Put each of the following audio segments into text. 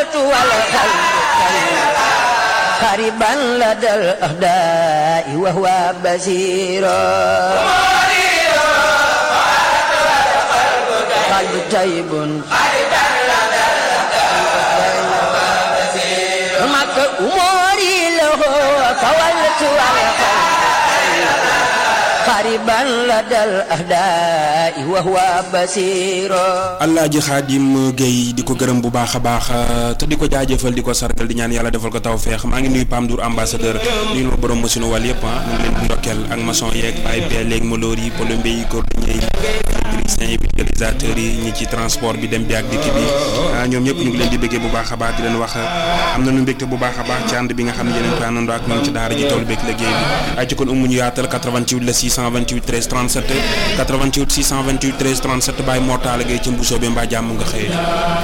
فولت والقلب قريبا لدى الأهداء وهو بصير قلب طيب مك أموري له فولت والقلب قريبا لدى الأهداء وهو بصير Alaaji Xaadim Guèye di ko gërëm bu baax a baax te di ko jaajëfal di ko sargal di ñaan yàlla defal ko taw feex maa ngi nuyu Pam Ndour ambassadeur nuyu ma borom machine wàll yëpp ah mu ngi leen di ndokkeel ak maçon yeeg bàyyi bee léegi maloor yi plombier yi cordonnier yi électricien yi vulgarisateur yi ñi ci transport bi dem bi ak dikk bi ah ñoom ñëpp ñu ngi leen di bëggee bu baax a baax di leen wax am na nu mbégte bu baax a baax ci ànd bi nga xam ne yeneen ko àndandoo ak ñoom ci daara ji tool beeg liggéey bi ay ci kon umu ñu yaatal 88 la 628 13 37 88 628 13 37 bàyyi mortaala gay ci mbusoo bi mbaa jàmm nga xëyee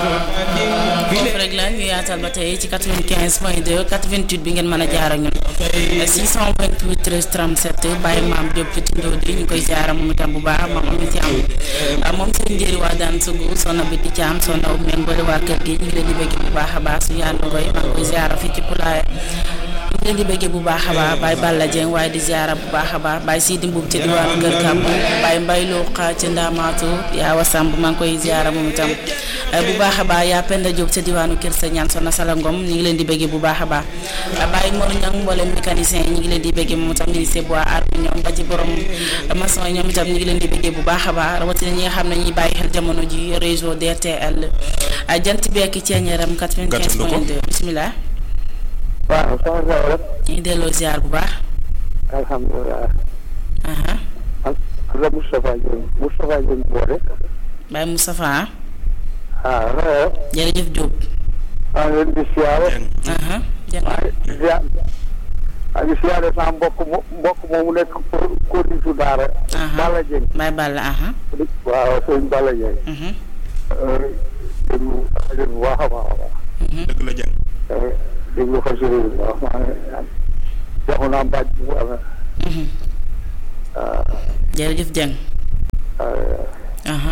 foofu rek la ñu yaatal ba tey ci 95 point 2 88 bi ngeen mën a jaar ak ñun 628 13 37 bàyyi maam Diop ci tindoo di ñu koy jaara moom itam bu baax moom amit ci am moom seen njëri waa daan sugu sonna bi di caam sonna ub meen boole waa kër gi ñu ngi leen di bëgg bu baax a baax su yaandu ngoy maa ngi koy jaara fii ci pulaaya ñu ngi leen di bëggee bu baax a baax Baye Balla Dieng waaye di ziara bu baax a baax Baye Sidi Mbuub ci diwaanu Kër Kàmb Baye Mbay Looxa ci Ndaamaatu yaa wasamb maa ngi koy ziara moom itam bu baax a baax yaa Penda Diop ca diwaanu Kër sa ñaan sonna sala ngom ñu ngi leen di bëggee bu baax a baax Baye Mor Ñang mboolem mécanicien yi ñu ngi leen di bëggee moom itam ministre bois aar bi ñoom ba ci borom maçon yi ñoom itam ñu ngi leen di bëggee bu baax a baax rawatina ñi nga xam ne ñuy bàyyi xel jamono ji réseau DRTL jant beeki ceeñeeram 95 point 2 bismillah waaw soxna Sow rek. ñu ngi delloo ziar bu baax. alhamdulilah. aha ak la Moustapha Dieng Moustapha Dieng boole. Baye Moustapha ah non. jërëjëf Diop. maa ngi leen di siyaare. aha jërëjëf maa ngi siyaare. maa ngi siyaare sama mbokk mo mbokk moomu nekk kóoditu daara. Balla Dieng. Baye Balla aha waaw sëñ Balla Dieng. mhm déglu rajo bu baax a baax a baax. dëgg la jàng déglu ko si bu baax maa ngi joxu naa mbàjj bu amee. mhm jërëjëf Dieng aha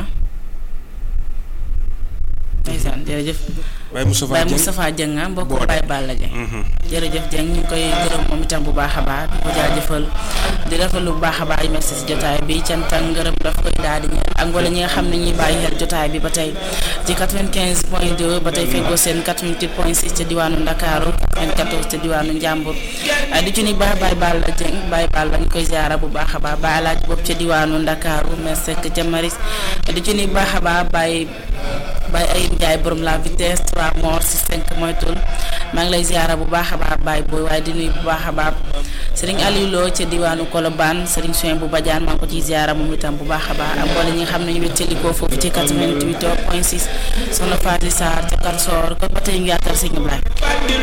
ndeysaan jërëjëf Baye Moustapha Baye Dieng Moustapha Dieng ah mbokk Boode. Baye Balla Dieng Mhm. jërëjëf Dieng ñu ngi koy gërëm moom itam bu baax a baax di ko jaajëfal di rafetlu bu baax a baax yu merci si jotaay bi cant ak ngërëm dafa koy daal di ñeel ak wala ñi nga xam ne ñuy bàyyi xel jotaay bi ba tey ci 95 point 2 ba tey feggoo seen 88 point 6 ca diwaanu Ndakaaru 94 ca diwaanu Njàmbur ah, di ci ni baax Baye Balla Dieng Baye Balla ñu koy ziara bu baax a baax Baye Alaaji bopp ca diwaanu Ndakaaru merci ca Maris di ci ni baax a baax Baye Baye Ayib Ndiaye borom la vitesse 3 morts si 5 moytul maa ngi lay ziara bu baax a baax Baye booy waaye di nuyu bu baax a baax Serigne Aliou Lo ca diwaanu Colobane Serigne Soin bu Badiane maa ngi ko ciy ziara moom itam bu baax a baax ak mboole ñi nga xam ne ñu wéttalikoo foofu ci 88 point 6 soxna Fatou Sarr ca Karsor kon ba tey ñu yaatal sëñ Ablaye